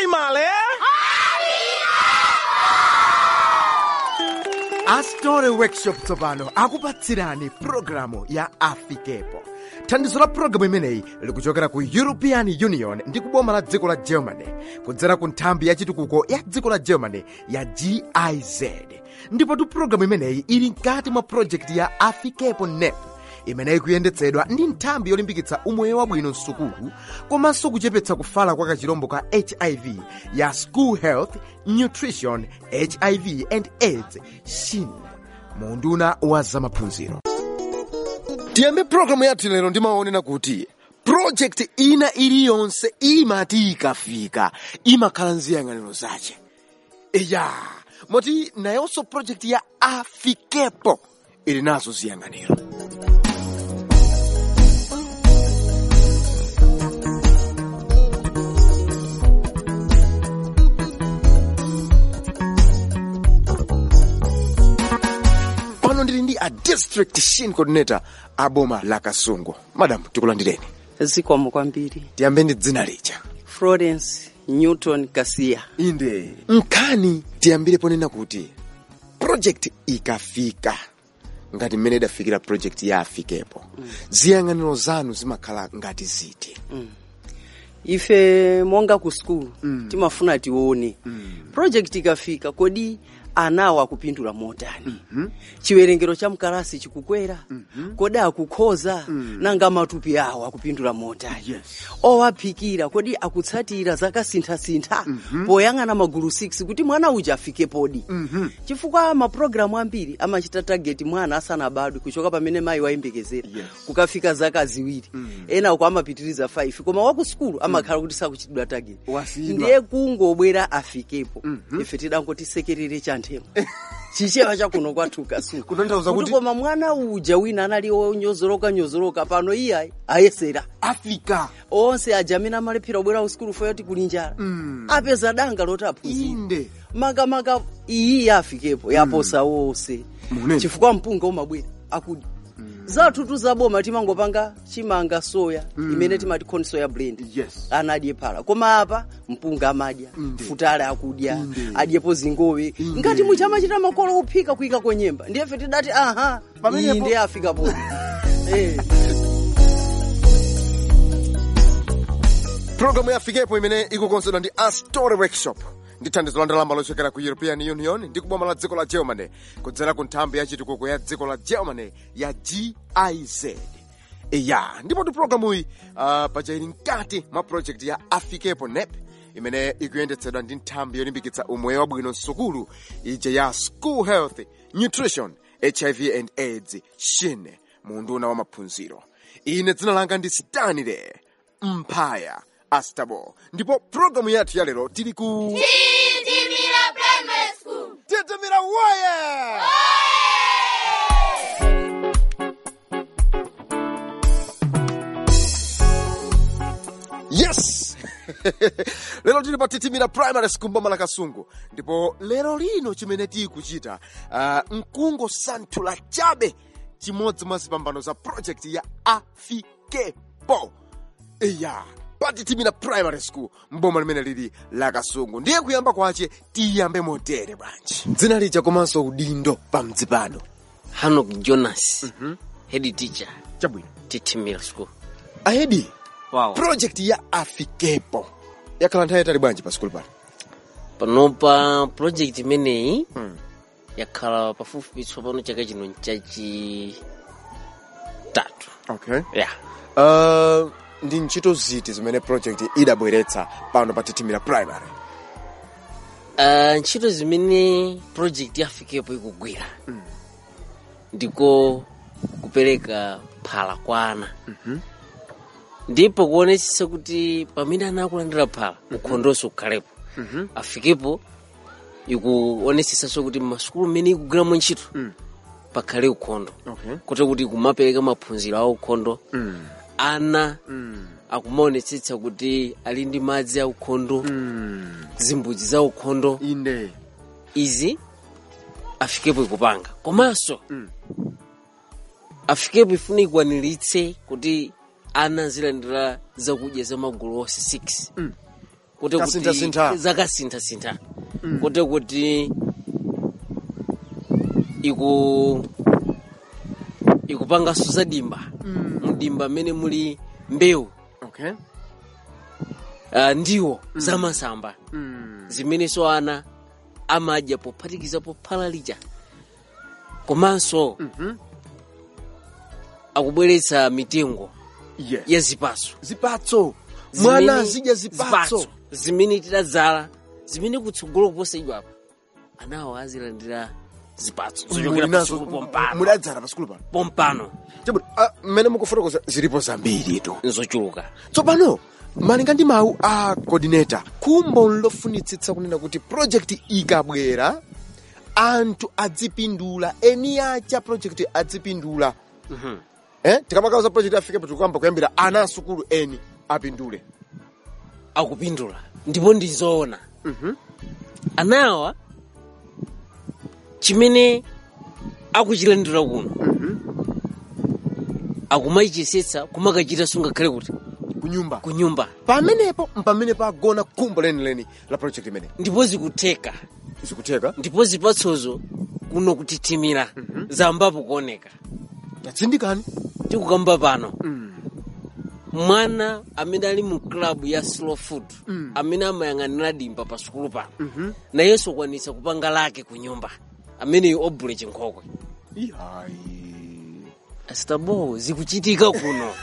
primary astore workshop tsopano akupatsirani pulogalamu ya afikepo thandizo la pulogalamu imeneyi likuchokera ku european union ndi kuboma la dziko la germany kudzera ku nthambi ya chitukuko ya dziko la germany ya giz ndipotu pulogalamu imeneyi ili mkati mwa projekti ya afikepo nep imeneyi kuyendetsedwa ndi nthambi yolimbikitsa umoyo wabwino msukulu komanso kuchepetsa kufala kwa kachirombo ka hiv ya school health nutrition hiv and aids shin munduna wa zamaphunziro tiyambe pulogalamu yathu lero ndimaonena kuti projekti ina iliyonse imati ikafika imakhala nziyang'aniro zace iya moti nayonso projekti ya afikepo ili nazo ziyang'aniro pano ndili ndi a district shin coordinator a boma la kasungu madam tikulandireni zikomo kwambiri tiyambe ndi dzina lija florence newton kasiya inde nkhani tiyambire ponena kuti project ikafika ngati mmene idafikira project ya afikepo ziyang'aniro zanu zimakhala ngati ziti ife monga ku skulu timafuna tione project ikafika kodi anawo akupindula motani chiwerengero cha mkalasi chikukwera kodi akukhoza nanga matupi awo akupindula motani owaphikira kodi akutsatira zakasinthasintha poyang'ana magulu 6 kuti mwana uja afike podi chifukwa mapulogalamu ambiri amachita tageti mwana asanabadwe kuchoka pamene mayi wayembekezera kukafika zaka ziwiri ena uko amapitiriza 5 koma waku skulu amakhala kuti sakuchitidwa tageti Wasiyidwa. ndiye kungobwera afikepo ife tidangoti sekerere cha nthemo chichewa chakuno kwathu kasuku Kutanthauza kuti- koma mwana uja wina anali onyozoloka nyozoloka pano iye ayesera africa onse aja amene amalephera kubwera usikulu fo yoti kuli njala apeza danga loti aphunzira inde makamaka iyi yafikepo yaposa wonse Munene. chifukwa mpunga umabwera akudi zathu tuzaboma timangopanga chimanga soya imene timati corn soya blend Yes. ana adye phala koma apa mpunga amadya futale akudya adyepo zingowe ngati muchamachita makolo kuphika kuyika kwenyemba ndiyefe tidati aha Pamenepo- iyi ndiye afika podi eh. pulogalamu ya afikepo imene ikukonzedwa ndi astore workshop ndi thandizo la ndalama lochokera ku european union ndi kuboma la dziko la germany kudzera ku nthambi ya chitukuko ya dziko la germany ya giz iya ndipo ti pulogalamu iyi uh, paja ili mkati mwa project ya afikepo nep imene ikuyendetsedwa ndi nthambi yolimbikitsa umoyo wabwino msukulu ija ya school health nutrition hiv and aids shin munduna wa maphunziro ine dzina langa ndi stanley mphaya astabo ndipo pulogalamu yathu ya lero tili ku Titimira Primary School. titimira woye yes lero tili pa titimira primary school mboma la kasungu ndipo lero lino chimene tikuchita uh, mkungo santhula chabe chimodzi mwa zipambano za project ya afikepo iya patitimira primary school mboma limene lili la kasungu ndiye kuyamba kwace tiyambe motere bwanji dzina lija komanso udindo pamdzi pano hanok jonas head teacher chabwino titimira school ahedi wow. project ya afikepo yakhala nthawi yatali bwanji pa skulu pano panopa project imeneyi yakhala pafupifupi tsopano chaka chino nchachi tatu okay yeah. uh, ndi ntchito ziti zimene project idabweretsa pano pa titimira primary uh, ntchito zimene project yafikepo ikugwira ndiko kupereka phala kwa ana ndipo kuonetsetsa kuti pamene ana akulandira phala ukhondonso ukhalepo afikepo ikuonetsetsanso kuti masukulu mmene ikugwiramo ntchito pakhale ukhondo okay. kuti kuti kumapereka maphunziro a ukhondo ana akumaonetsetsa kuti ali ndi madzi a ukhondo zimbudzi za ukhondo inde izi afikepo ikupanga komanso afikepo ifuna ikwaniritse kuti ana azilandira zakudya za magulu onse 6 kuti Kasintha-sintha. zakasintha-sintha kuti kuti iku ikupanganso za dimba mdimba mmene muli mbewu okay uh, ndiwo zamasamba zimenenso ana amadya pophatikiza pophala lija komanso akubweretsa mitengo yes ya zipatso zipatso mwana Zimene- azidya zipatso zimene tidadzala zimene kutsogolo kuposa idwa apa anawo azilandira zipatso zochokera Mulinazo- pasukulu pompano muladzala pasukulu pano pompano chabwino ah, mmene mukufotokoza zilipo zambiri to nzochuluka tsopano malinga ndi mawu a coordinator khumbo lofunitsitsa kunena kuti project ikabwera anthu adzipindula eni acha project adzipindula eh tikamakauza project afike patikuyamba kuyambira ana asukulu eni apindule akupindula ndipo ndizoona anawa chimene akuchilandira kuno akumachisetsa kumakachita ngakhale kuti kunyumba ku nyumba pamenepo mpamene pagona khumbo lenileni la project imene ndipo zikutheka zikutheka ndipo zipatsozo kuno kutitimira zambapo kuoneka tatsindikani tikukamba pano mwana amene ali mu klabu ya slow food amene amayang'anira dimba pa sukulu pano nayenso kwanitsa kupanga lake ku nyumba ameneyo obule chinkhokwe ihayi astabo zikuchitika kuno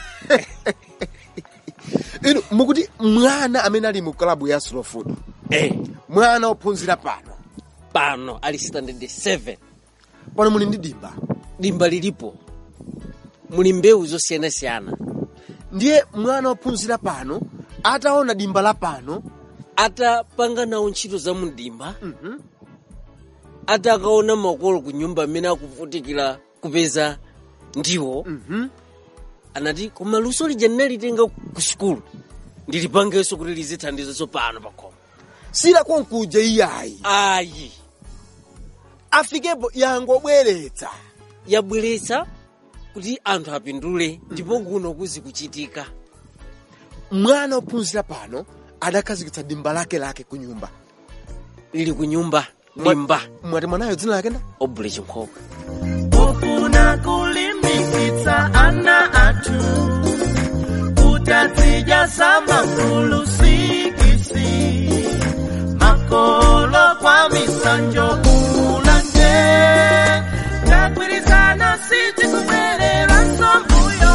inu mukuti mwana amene ali mu klabu ya slow food eh, mwana ophunzira pano pano ali standard 7 pano muli ndi dimba dimba lilipo muli mbewu zosiyanasiyana ndiye mwana ophunzira pano ataona dimba la pano atapanga nawo ntchito za mdimba atakaona makolo ku nyumba amene akuvutikira kupeza ndiwo anati koma luso lija ndinalitenga ku sukulu ndilipangenso kuti lizithandiza pano pakhomo silakonkuja iyayi ayi afikepo yangobweretsa yabweretsa kuti anthu apindule ndipo kuno kuzikuchitika mwana ophunzira pano adakhazikitsa dimba lake lake ku nyumba lili ku nyumba dimba mwati mwanayo dzina lake nda obule chinkhokwe kufuna kulimbikitsa ana athu kuti azidya mafulusikisi makolo kwa misanjo ulanje tagwirizana siti kubwerera nsombuyo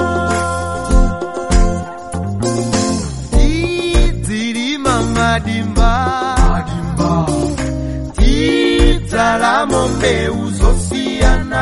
tidzilima madimba tidzalamo mbewu zosiyana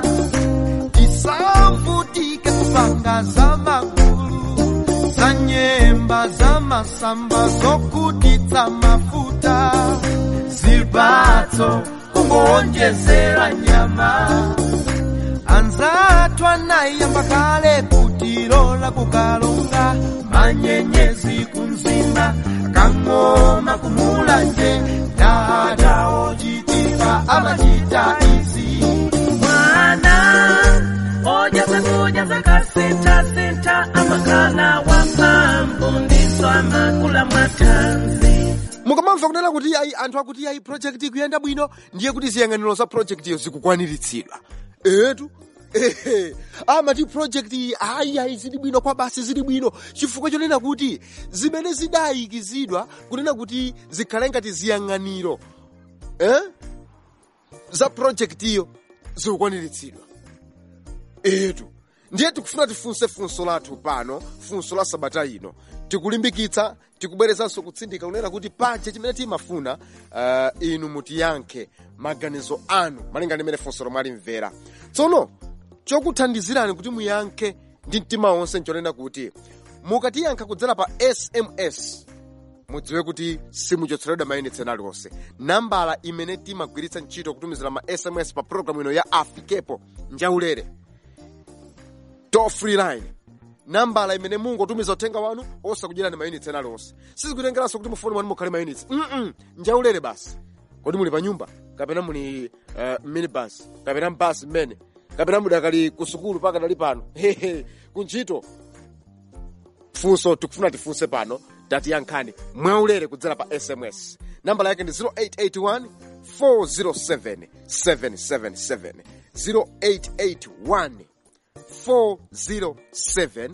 tisavutike kupanga za magulu za nyemba za masamba zokutitsa mafuta zipatso kungoonjezera nyama anzathu anayamba kale kutilola kukalonga manyenyezi kumzimba kang'oma kumulanje dadawo chitika amachita izi mwana oja zakudya zakasinthasintha amakhala waphambu ndiso amakula mwatanzi mukamamva kunena kuti ayi anthu akuti ayi project ikuyenda bwino ndiye kuti ziyang'aniro za project iyo zikukwaniritsidwa etu ehe amati project iyi ayi ayi zili bwino kwa basi zili bwino chifukwa chonena kuti zimene zidayikizidwa kunena kuti zikhale ngati ziyang'aniro eh? za project iyo zikukwaniritsidwa etu ndiye tikufuna tifunse funso lathu pano funso la sabata ino tikulimbikitsa tikubwerezanso kutsindika kunena kuti pache chimene timafuna uh, inu mutiyankhe maganizo anu malinga ndi mmene funso lomwe alimvera tsono chokuthandizirani kuti muyankhe ndi mtima wonse nchonena kuti mukatiyankha kudzera pa sms mudziwe kuti simuchotseredwa mayunitsi ena aliwonse nambala imene timagwiritsa ntchito kutumizira ma sms pa programu ino ya afikepo njaulere toll free line nambala imene mungotumiza uthenga wanu osakudyerani mayunitsi ena aliwonse sizikutengeranso kuti mufoni mwanu mukhale mayunitsi mm njaulere basi kodi muli pa nyumba kapena muli uh, minibus kapena mbasi mmene kapena mudakali ku sukulu pakadali pano hehe kuntchito funso tikufuna tifunse pano tatiyankhani mwaulere kudzera pa sms nambala yake ndi 0881 407 777 0881 407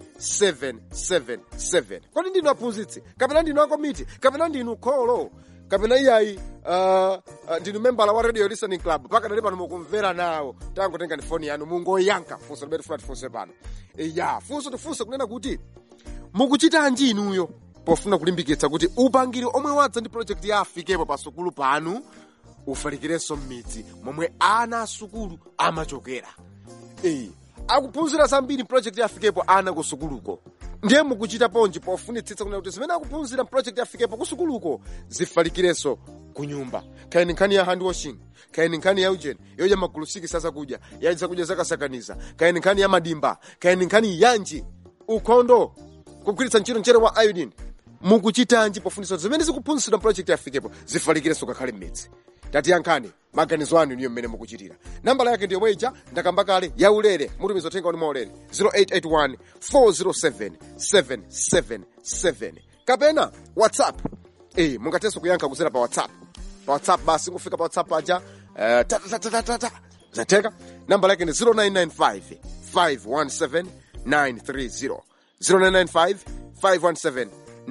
777 kodi ndinu aphunzitsi kapena ndinu akomiti kapena ndinu kholo kapena iyayi uh, uh, ndinu membala wa radio listening club pakadali pano mukumvera nawo tangotengani foni yanu mungoyankha funso limene tifuna tifunse pano ya funso tifunse kunena kuti mukuchitanji inuyo pofuna kulimbikitsa kuti upangiri omwe wadza ndi project ya afikepo pa sukulu panu ufalikirenso m'midzi momwe ana asukulu amachokera Eh, akuphunzira zambiri project ya afikepo ana ku sukuluko ndiye mukuchita ponji pofunitsitsa kunena kuti zimene akuphunzira project ya afikepo ku sukuluko zifalikirenso ku nyumba kayini nkhani ya hand washing kayini nkhani ya ujeni yodya magulu sikisi azakudya ya zakudya zakasakaniza kayini nkhani ya madimba kayini nkhani yanji ukhondo kugwiritsa ntchito mchere wa iodine mukuchitanji pofunitsa kuti zimene zikuphunzitsidwa project ya afikepo zifalikirenso kakhale m'midzi tatiyankhani maganizo anu niyo mmene mukuchitira nambala yake ndiyo bweja ndakamba kale yaulere mutumiza uthenga wanu maulere 0881 407 777 kapena whatsapp eh mungatenso kuyankha kudzera pa whatsapp pa whatsapp basi ngufika pa whatsapp aja eh, tatatatatata zateka nambala yake ndi 0995 517 930 0995 517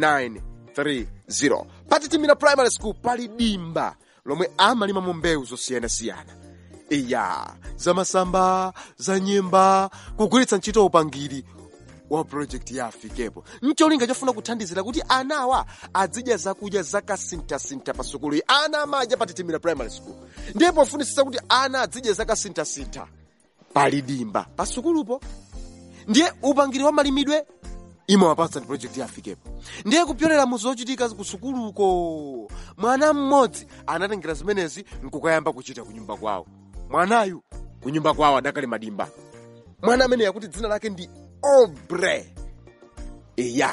930 patitimira primary school pali dimba lomwe amalimamo mbewu zosiyanasiyana iya zamasamba za nyemba kugwiritsa ntchito upangiri wa project ya afikepo ncholinga chofuna kuthandizira kuti anawa azidya zakudya zakasinthasintha pa sukulu iyi ana amadya patitimira primary school ndiye pofunisisa kuti ana azidya zakasinthasintha pali dimba pa sukulupo ndiye upangiri wa malimidwe imawapatsa ndi project ya afikepo ndiye kupyolera mu zochitika ku sukuluko mwana mmodzi anatengera zimenezi nkukayamba kuchita kunyumba kwawo mwanayu kunyumba kwawo adakali madimba mwana amene yakuti dzina lake ndi obre eya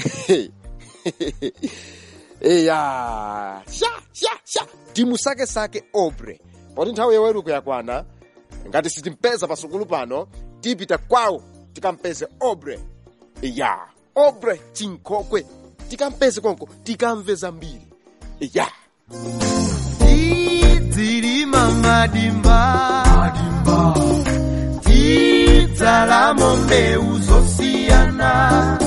eya sha sha sha timusakesake obre poti nthawi yoweruka yakwana ngati sitimpeza pasukulu pano tipita kwawo tikampeze obre ya obre chinkhokwe tikampeze konko tikamve zambiri ya tidzilima madimba tidzalamo mbewu zosiyana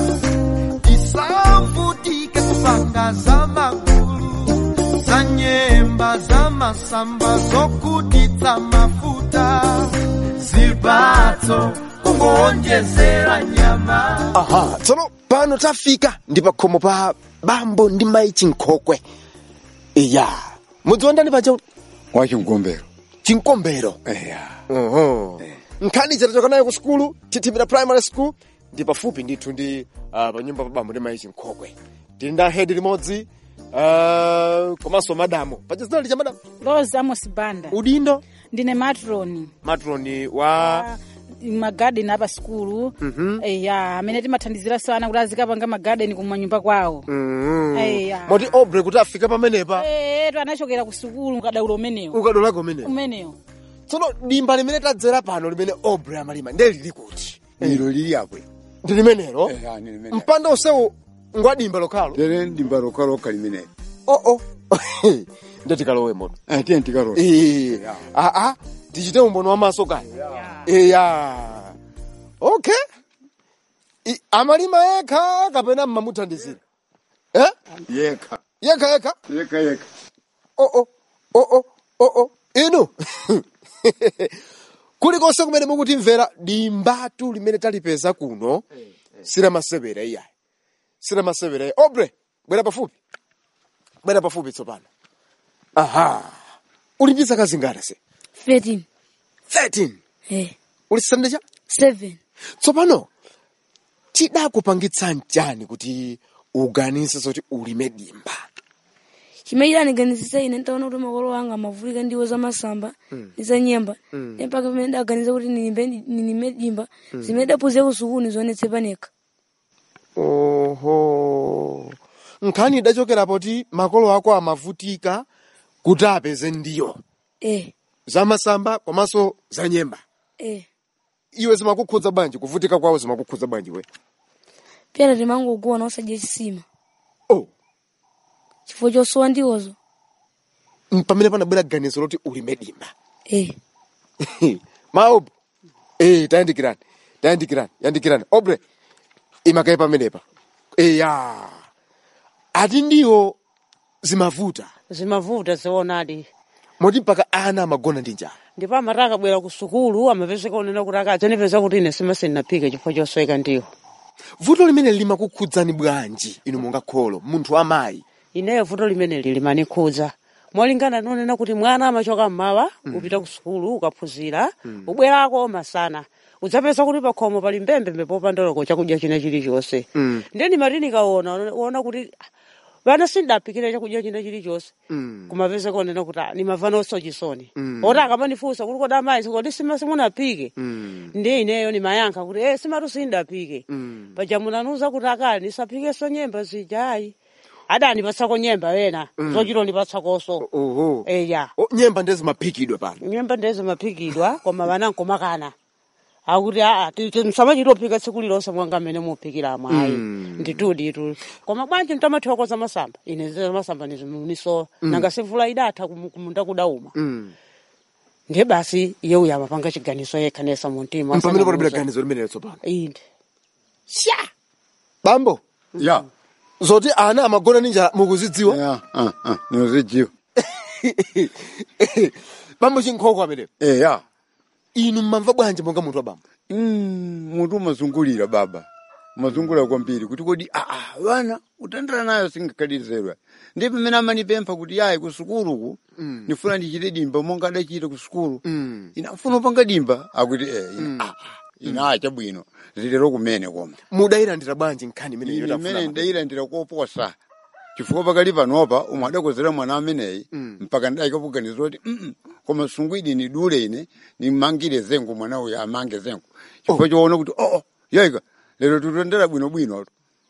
tisavutike kupanga za magulu za nyemba za masamba zokutitsa mafuta zipatso kungoonjezera nyama aha tsono pano tafika ndi pa khomo pa bambo ndi mayi chinkhokwe iya mudziwa ndani pacha wachimgombero chinkombero eya Oho. nkhani chatachoka nayo ku sukulu titimira primary school ndi pafupi ndithu ndi uh, pa nyumba pa bambo ndi mayi chinkhokwe tili ndi ahedi limodzi uh, komanso madamu pacha zina licha madamu Rose Amos Banda udindo ndine matroni matroni wa magadeni apa sikulu eya amene timathandizira sana kuti azikapanga magadeni kumanyumba kwawo eya moti obre kuti afika pamenepa etu anachokera ku sukulu kadaulo umenewo ukadolako umenewo umenewo tsono dimba limene tadzera pano limene obre amalima ndiye lili kuti ilo lili yakwe ndi limenelo eya ni limene mpanda onsewu ngwa dimba lokhalo tere ndimba lokaloka limene oo ndiye tikalowe moto atiye ndikarosa Eh, ah, ah, tichite umbono wamaso kaya eya okay I- amalima yekha kapena mmamuthandizira eh? yekha yekha yekha yekha yekha oo oo oo inu kulikonse kumene mukutimvera dimbatu limene talipeza kuno siramasevera iyayi siramasevera iyayi obre bwera pafupi bwera pafupi tsopano aha uli ndi zaka zingati se 13 13 eh uli sandecha 7 tsopano tidakupangitsa chani kuti uganize zoti ulime dimba chimene aniganizisa ine ntaona kuti makolo anga amavutika ndiwo za masamba ndi za nyemba ndi mpaka pamene ndaganiza kuti nilimbe nilime dimba zimene daphunzira ku sukulu zionetse panekha oho nkhani idachokera poti makolo ako amavutika kuti apeze ndiyo eh za masamba komanso za nyemba eh iwe zimakukhudza bwanji kuvutika kwawo zimakukhudza bwanji we pena timangokuwa na osadya chisima chifukwa chosowa ndiwozo Mm, pamene panabwera ganizo loti ulime dimba eh maob eh tayandikirani tayandikirani yandikirani obre imakaye pamenepa eya ati ndiwo zimavuta zimavuta zionadi moti mpaka ana amagona ndi njala ndipo amati akabwera ku sukulu amapezeka unena kuti akadzanipeza kuti ine simasinaphike chifukwa chosweka ndiwo vuto limene limakukhudzani bwanji inu monga kholo munthu amayi ineyo vuto limeneli limanikhudza molingana nonena kuti mwana amachoka mmawa upita ku sukulu ukaphunzira ubwerako masana udzapeza kuti pakhomo pali mbembembe popandoloko chakudya china chilichonse Mm. ndeni mati nikaona uona kuti ah, vana sindaphikire chakudya china chilichonse kumapeza konena kuti ah, nimavanoso chisoni oti akamanifunsa kuti koda amayi sikoti simasimunaphike ndiye ineyo nimayankha kuti eh simatu sindapike paja munanuza kuti akali nisaphikeso nyemba zijayi adanipatsa nyemba wena zochito ndipatsakoso oho eya O, nyemba ndezimaphikidwa pano nyemba ndezi maphikidwa koma vana nkomakana akuti aa msamachitophika tsiku lilonse mwanga mmene muphikiramo ayi nditudi tu koma bwanji mtamathiwakoza masamba ine za masamba nizimuniso nanga simvula idatha kumu- kumunda kudauma Mm. ndiye basi iye uyo amapanga chiganizo yekha nesa muntima pamene panabwera asanamuze. ganizo limenelo tsopano inde bambo ya zoti ana amagona ndi njala mukuzidziwa ya ah, ah, nozijiwa bambo chinkhoko amenepo eh ya inu mmamva bwanji monga munthu wa bambo Mm, munthu umazungulira baba umazungulira kwambiri kuti kodi aa vana utandira nayo singakhalirizedwa ndi pamene amanipempha kuti yayi ku sukuluku ndifuna ndichite dimba monga adachita ku sukulu Mm. ina mfuna upanga dimba akuti eh ina aa ina acha bwino zilero kumene koma mudayilandira bwanji nkhani imeneyo ine yotafuna imene baba? ndayilandira koposa chifukwa pakali panopa umwe adakozera mwana ameneyi mpaka ndayikapuganiza kuti "Mm-mm, koma sungwidi ni dule ine nimangire zengu mwana uyu amange zengu chifukwa choona kuti oo yaika lero tutondera bwinobwino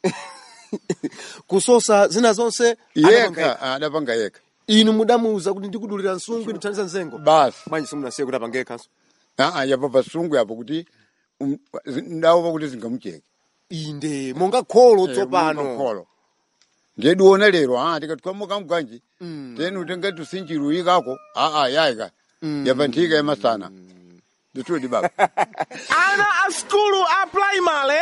kusosa zina zonse adapanga yekha adapanga yekha inu mudamuwuza kuti ndikudulira nsungwi ndithandiza nzengo basi bwanji simunasiye kuti apange yekhanso aa yapa pasungu yapo kuti um, ndaopa kuti zingamucheke inde monga kholo tsopano kholo ngediona lero ah tikatikamuka mgwanji tenu tenga tusinjiruikako aa yaika yapanthika yamasana nditudi baba Ana a skulu a primary.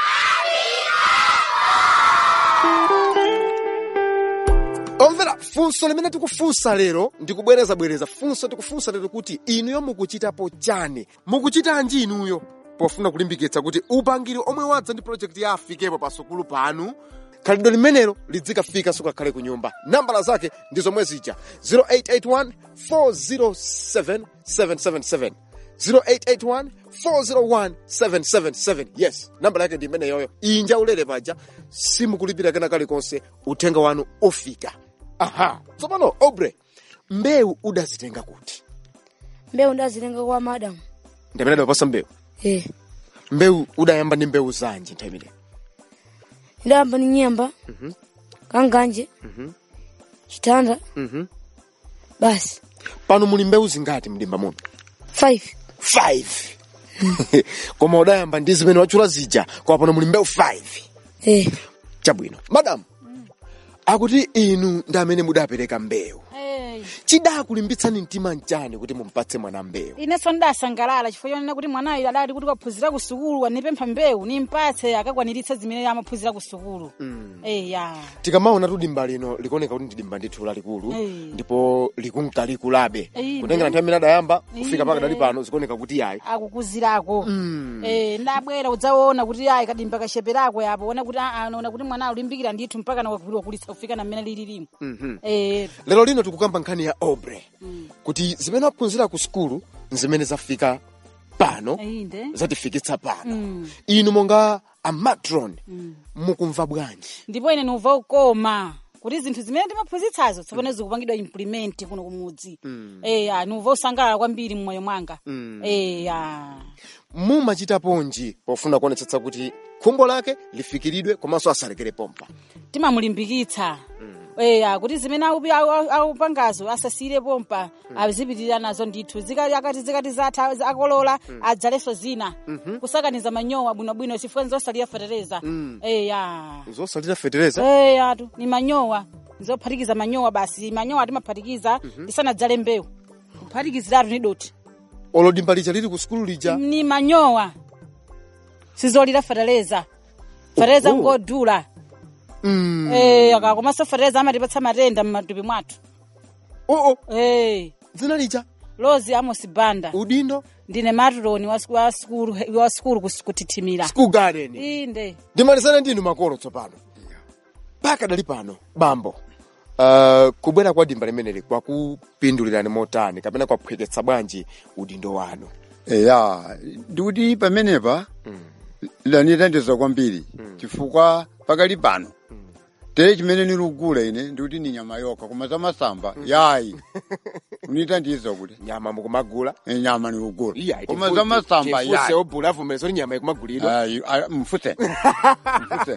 omvera funso limene tikufunsa lero ndikubwerezabwereza funso tikufunsa lero kuti inuyo mukuchitapo chani mukuchitanji inuyo pofuna kulimbikitsa kuti upangiri omwe wadza ndi projekti ya afikepo pasukulu panu khalidwe limenelo lidzikafika sukakhale ku nyumba nambala zake ndi zomwe zija 0881 407 777 0881 401 777 yes nambala yake ndi imeneyoyo inja ulere paja simukulipira kena kalikonse uthenga wanu ufika aha tsopano obre mbewu udazitenga kuti mbewu ndazitenga kwa madam ndamene adapasa mbewu eh mbewu udayamba ndi mbewu zanji nthawi imeneyo ndayamba ni nyemba kanganje chitanda basi pano muli mbewu zingati mdimba muno five 5 koma udayamba ndi zimene wachula zija koma pano muli mbewu 5 eh chabwino madamu akuti inu ndi amene mudapereka mbewu Eh, chidakulimbitsani mtima mchani kuti mumpatse mwana mbewu inenso ndidasangalala chifukwa chonena kuti mwanayo adati kuti kaphunzira ku sukulu anipempha mbewu nimpatse akakwaniritse zimene amaphunzira ku sukulu eh ya tikamaona tu dimba lino likuoneka kuti ndi dimba ndithu lalikulu Eh. ndipo likunkalikulabe Eh, kutengera nthawi imene adayamba kufika paka dali pano zikuoneka kuti yayi akukuzirako eh ndabwera udzaona kuti ayi kadimba kasheperako yapo ona kuti aa naona kuti mwana ulimbikira ndithu mpaka nakulitsa kufika na mmene lililimo eh lero lino tikukamba nkhani ya obre kuti zimene waphunzira ku sukulu nzimene zafika pano inde zatifikitsa pano inu monga amatron mukumva bwanji ndipo ine numva ukoma kuti zinthu zimene timaphunzitsazo tsopano zikupangidwa implement kuno kumudzi eya numva usangalala kwambiri mmoyo mwanga eya mumachitaponji pofuna kuonetsetsa kuti khumbo lake lifikiridwe komanso asalekere pompa timamulimbikitsa eya kuti zimene aupi- au- au- aupangazo asasiyire pompa azipitirira nazo ndithu zikati akati zikati zatha zi- akolola adzalenso zina kusakaniza manyowa bwinobwino chifukwa zosalira fetereza eya zosalira fetereza eya tu ni manyowa nizophatikiza manyowa basi manyowa timaphatikiza lisanadzale mbewu kuphatikiziratu ni doti olo dimba lija lili ku sukulu lija ni manyowa sizolira fereleza fereleza Oh, oh. ngodula Mm. Eh, akakomanso fereleza amatipatsa matenda m'matupi mwathu oo Eh, dzina lija lozi amos banda udindo ndine matroni wa siku- wa sikulu wa sikulu kus- kuthitimira school garden inde ndimalizane ndinu makolo tsopano mpaka dali pano bambo uh, kubwera kwa dimba limeneli kwakupindulirani motani kapena kwaphweketsa bwanji udindo wanu eya ndikuti pamenepa lanithandiza kwambiri chifukwa pakali pano tere chimene nilugula ine ndikuti ni nyama yokha koma za masamba yayi unithandiza kuti nyama mukumagula Eh, nyama nilugula Iya, koma za masamba tifuse yayi obula avumeza kuti nyama ikumagulidwa Ayi, ayi, mfuse mfuse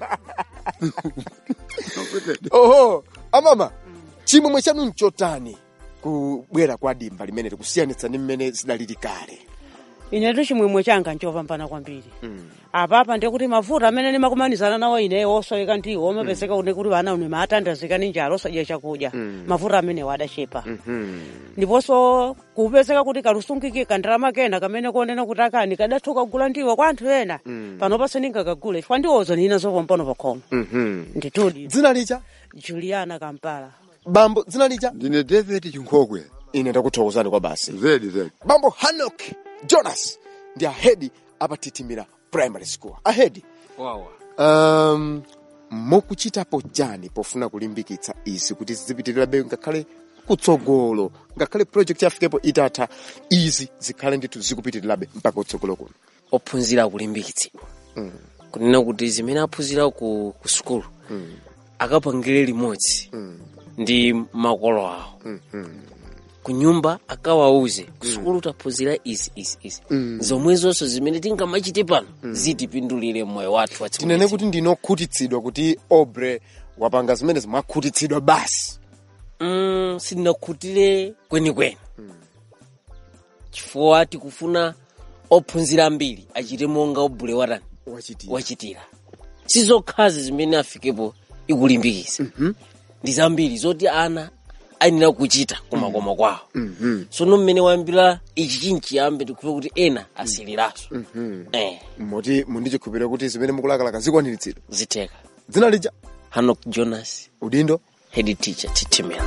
Mfuse. oho amama chimwemwe chanu nchotani kubwera kwa dimba limeneli kusiyanitsa ndi mmene zidalili kale inetu chimwemwe changa nchopambana kwambiri apapa ndikuti mavuto amene ndimakumanizana nawo ineyo osoyeka ndiwo omapezeka une kuti vana une maatandazika ni njala osadya chakudya mavuto amene wadachepa ndiponso kupezeka kuti kalusungike kandalama kena kamene kuonena kuti akani kadatha kugula ndiwo kwa anthu ena panopa sindingakagule chifukwa ndiwozo nina zopompano pakhomo nditudi dzina lija juliana kampala bambo dzina lija ndine david chinkhokwe ine ndakuthokozani kwa basi zedi zedi bambo hanok jonas ndi ahedi apatitimira primary school ahedi wawa um, mukuchitapo chani pofuna kulimbikitsa izi kuti zizipitirirabe ngakhale kutsogolo ngakhale project yafikepo itatha izi zikhale ndithu zikupitirirabe mpaka kutsogolo kuno ophunzira akulimbikitsidwa kunena kuti zimene aphunzira ku, ku sukulu akapangire limodzi ndi makolo awo ku nyumba akawauze ku sukulu taphunzira izi izi izi zomwezonso zimene tingamachite pano zitipindulire moyo wathu tinene kuti ndinokhutitsidwa kuti obre wapanga zimene mwakhutitsidwa basi mm, sindinakhutire kwenikweni chifukwa tikufuna ophunzira ambiri achite monga obule watani wachitira wachitira sizokhazi zimene afikepo ikulimbikitsa ndi zambiri zoti ana ayenera kuchita kumakoma kwawo sono mmene wayambira ichi chinchiyambe tikufe kuti ena asiliraso eh, moti mundichikhupira kuti zimene mukulakalaka zikwaniritsidwa zitheka dzina lija hanok jonas udindo head teacher titimira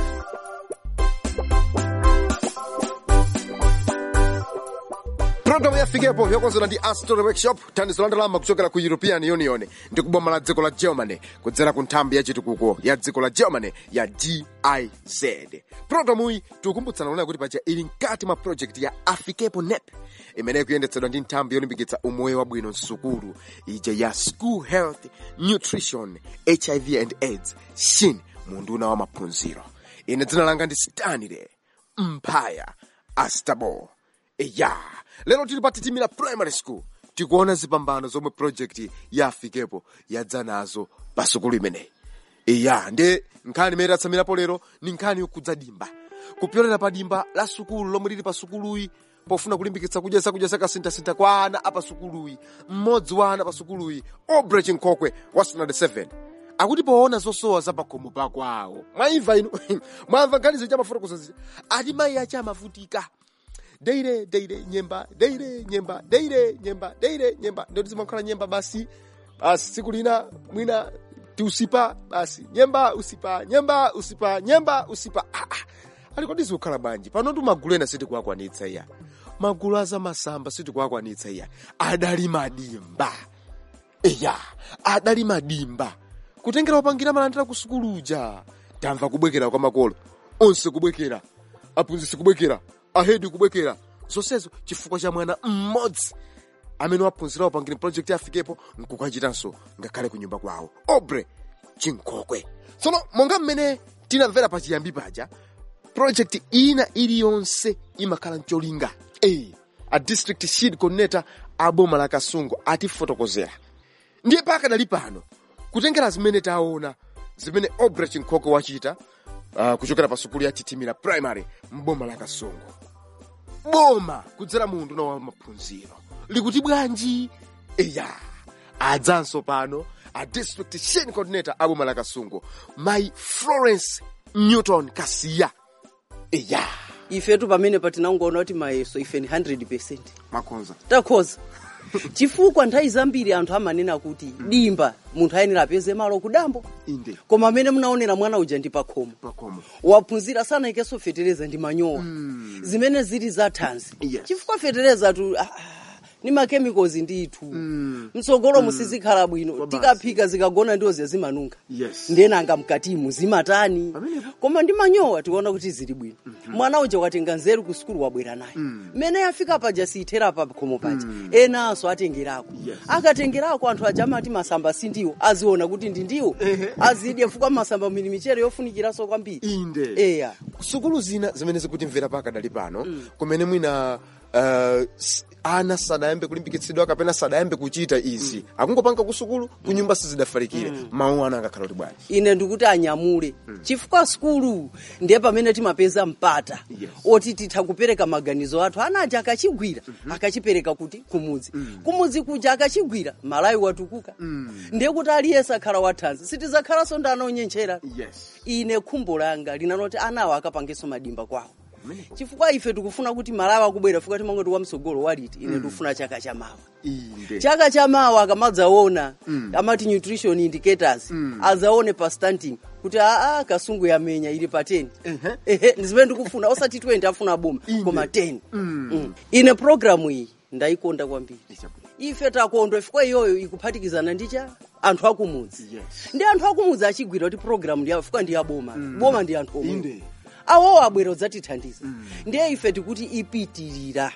programu yafikepo yokonzedwa ndi astor workshop thandizo la ndalama kuchokera ku european union ndi kuboma la dziko la germany kudzera ku nthambi ya chitukuko ya dziko la germany ya giz programuyi tikukumbutsana kunena kuti paja ili mkati mwa project ya afikepo nep imene ikuyendetsedwa ndi nthambi yolimbikitsa umoyo wabwino msukulu ija ya school health nutrition hiv and aids shin munduna wa maphunziro ine dzina langa ndi stanley mphaya astabo eya lero tili pa titimira primary school tikuona zipambano zomwe project ya afikepo yadza nazo pa sukulu imeneyi iya ndi nkhani imene tatsamirapo lero ni nkhani yokudza dimba kupyolera pa dimba la sukulu lomwe lili pa sukuluyi pofuna kulimbikitsa kudya zakudya zakasinthasintha kwa ana apa sukuluyi mmodzi wa ana pa sukuluyi obre chinkhokwe wa standard 7 akuti poona zosowa za pakhomo pakwawo mwaimva inu mwamva nkhani zija mafotokoza ati mayi ache amavutika deire deire nyemba deire nyemba deire nyemba deire nyemba ndoti zimakhala nyemba basi basi tsiku lina mwina tiusipa basi nyemba usipa nyemba usipa nyemba usipa ah, ah. ali kodi zikukhala bwanji panotu magulu ena sitikuakwanitsa iya magulu aza masamba sitikuakwanitsa iya adali madimba eya adali madimba kutengera opangira malandira ku sukuluja tamva kubwekera kwa makolo onse kubwekera aphunzitsi kubwekera ahedi kubwekera zonsezo chifukwa cha mwana mmodzi amene waphunzira wapangire project afikepo nkukachitanso ngakhale ku nyumba kwawo obre chinkhokwe tsono monga mmene tinamvera pachiyambi paja project ina iliyonse imakhala mcholinga e a district shield coordinator a boma la kasungu atifotokozera ndiye pakadali pano kutengera zimene taona zimene obre chinkhokwe wachita uh, kuchokera pa sukulu ya titimira primary mboma la kasungu boma kudzera mu unduna wa maphunziro likuti bwanji eya adzanso pano a district chain coordinator a boma la kasungu mayi florence newton kasiya eya ifetu pamene patinangoona kuti mayeso ife ni 100 makonza takhoza chifukwa nthawi zambiri anthu amanena kuti dimba munthu ayenera apeze malo kudambo inde koma amene munaonera mwana uja ndi pakhomo pakhomo waphunzira sanaikenso fetereza ndi manyowa zimene zili za thanzi Yes. chifukwa fetereza tu ah, ah, ni makemicals ndithu mtsogolo musizikhala bwino tikaphika zikagona ndiwo zimanunga Yes. ndenanga mkatimu zimatani Pamenepo. koma ndi manyowa tikuona kuti zili bwino mwana uja watenga nzeru ku sukulu wabwera naye mmene afika paja siyithera pa khomo paja enanso atengerako Yes. akatengerako anthu aja amati masamba sindiwo aziona kuti ndi ndiwo azidya fukwa masamba mili michere yofunikiranso kwambiri inde eya sukulu zina zimene zikutimvera pakadali pano kumene mwina uh, s- ana sadayambe kulimbikitsidwa kapena sadayambe kuchita izi akungopanga ku sukulu ku nyumba sizidafalikire mawu ana angakhala kuti bwanji ine ndikuti anyamule chifukwa sukulu ndiye pamene timapeza mpata Yes. oti titha kupereka maganizo athu ana aja akachigwira akachipereka kuti kumudzi kumudzi kuja akachigwira malawi watukuka ndiye kuti aliyense akhala wathanzi sitizakhalanso ndi anaonyenchera yes ine khumbo langa linanoti anawo akapangenso madimba kwawo chifukwa ife tikufuna kuti malawi akubwera fuka timangoti wamsogolo waliti ine tikufuna chaka chamawa inde chaka chamawa akamadzaona amati nutrition indicators azaone pa stunting kuti aa kasungu yamenya ili pa 10 ehe ndizimene ndikufuna osati 20 afuna boma koma 10 Mm. ine programu iyi ndayikonda kwambiri ife takondwa chifukwa iyoyo ikuphatikizana ndi cha anthu akumudzi Yes. ndi anthu akumudzi achigwira kuti programu ndi chifukwa ndi yaboma boma ndi anthu omwe Inde. awowo abwera udzatithandiza ndiye ife tikuti ipitirira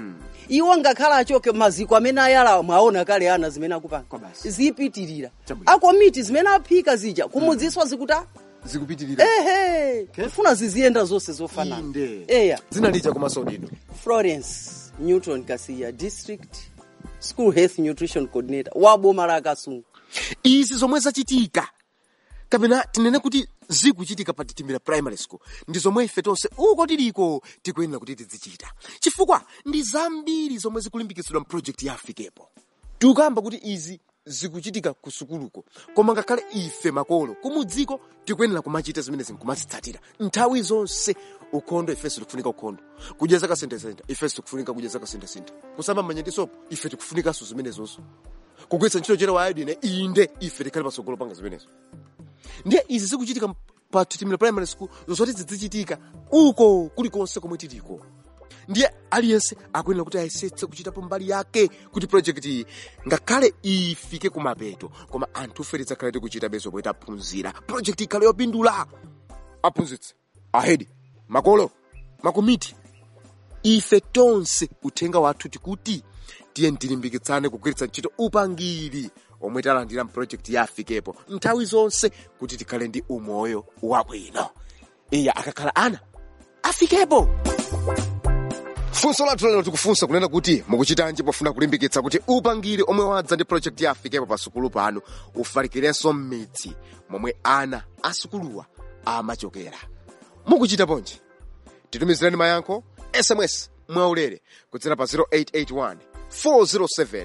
iwo ngakhala achoke maziko amene ayala mwaona kale ana zimene akupanga Kwa basi. zipitirira Chabwino. akomiti zimene aphika zija kumudziswa zikuta zikupitirira ehe tifuna ziziyenda zonse zofanana inde eya dzina lija komanso dino florence newton kasiya district school health nutrition coordinator wa boma la kasungu izi zomwe zachitika kapena tinene kuti zikuchitika pa titimbira primary school ndi zomwe ife tonse uko tiliko tikuyenera kuti tizichita chifukwa ndi zambiri zomwe zikulimbikitsidwa mprojekti ya afikepo tikuyamba kuti izi zikuchitika ku sukuluko koma ngakhale ife makolo kumudziko tikuyenera kumachita zimene zinkumazitsatira nthawi zonse ukhondo ifenso tikufunika ukhondo kudya zakasentesente ifenso tikufunika kudya zakasentesente kusamba manja ndi sopo ife tikufunikanso zimenezonso kugwiritsa ntchito chero wa iodine inde ife tikhale patsogolo panga zimenezo ndiye izi zikuchitika pa titimira primary school zozoti zizichitika uko kulikonse komwe tiliko ndiye aliyense akuyenera kuti ayesetse kuchitapo mbali yake kuti project iyi ngakhale ifike kumapeto koma anthu ife tidzakhale tikuchita bezo poita aphunzira project ikhale yopindula aphunzitsi ahedi makolo makomiti ife tonse uthenga wathu tikuti tiye tilimbikitsane kugwiritsa ntchito upangiri omwe talandira mprojekti ya afikepo nthawi zonse kuti tikhale ndi umoyo wabwino iya akakhala ana afikepo funso lathu lero tikufunsa kunena kuti mukuchitanji pofuna kulimbikitsa kuti upangiri omwe wadza ndi project ya afikepo pa sukulu panu ufalikirenso m'midzi momwe ana asukuluwa amachokera mukuchita ponji titumizireni mayankho sms mwaulere kudzera pa 0881 407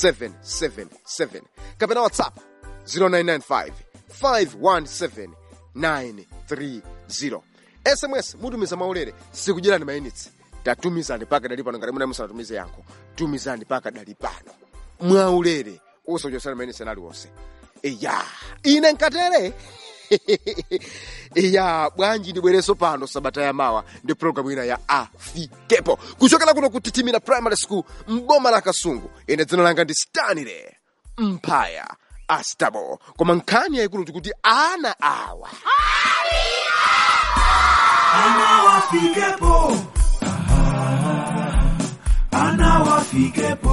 777 kapena whatsapp 0995 517 930 sms mutumiza mwaulere sikudyerani mayinitsi tatumizani paka dali pano ngati muna musanatumize yankho tumizani paka dali pano mwaulere usochosani mayinitsi aliwonse iya ine nkatere iya bwanji ndibwereso pano sabata ya mawa ndi programu ina ya afikepo kuchokera kuno kutitimira primary school mboma la kasungu ine dzina langa ndi stanile mpaya astabo koma nkhani yayikulu tikuti ana awa Ana wafikepo. Aha. Ana wafikepo.